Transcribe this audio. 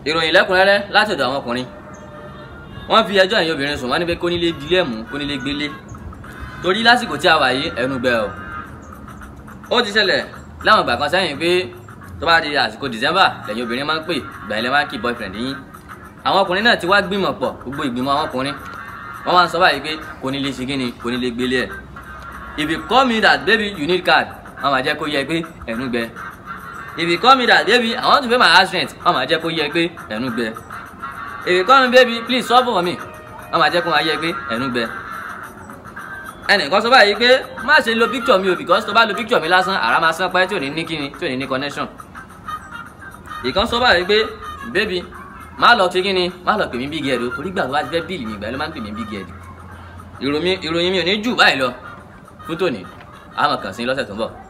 ìròyìn lẹ́kùnrẹ́rẹ́ láti ọ̀dọ̀ àwọn ọkùnrin wọ́n fi ẹjọ́ ẹ̀yin obìnrin sùn wọ́n ní pé kónílé dilé mú kónílé gbélé torí lásìkò tí a wà yìí ẹnu gbẹ o ó ti ṣẹlẹ̀ láwọn ìgbà kan sẹ́yìn pé tó bá di àsìkò December lẹ́yìn obìnrin máa ń pè ìgbà ilẹ̀ máa ń kí boyfriend yín àwọn ọkùnrin náà ti wá gbìmọ̀ pọ̀ gbogbo ìgbìmọ̀ àwọn ọkùnrin wọ́n máa ń sọ báyìí pé kónílé ṣe kíni kónílé gbélé ẹ̀ if you call me that baby you need card wọ́n máa jẹ́ kó yẹ pé ẹnu gbẹ if you call me that baby i want to pay my house rent wọ́n máa jẹ́ kó yẹ pé ẹnu gbẹ if you call me baby please solve for me wọ́n máa jẹ́ kó máa yẹ pé ẹnu gbẹ ẹnìkan sọ báyìí pé má ṣe lo picture mi o because tó bá lo picture mi lásán àrà máa sán pẹ́ tí ò ní ní kíni tí ò ní ní connection ìkan sọ báyìí pé baby má lọ ṣe kíni má lọ pè mí big head o torí gbà tó bá ti fẹ́ bíìlì mi ìgbà ló máa ń pè mí big head ìròyìn mi ò ní jù báyìí lọ fún tòní àmọ̀ kàn sí lọ́sẹ̀ tó ń bọ̀.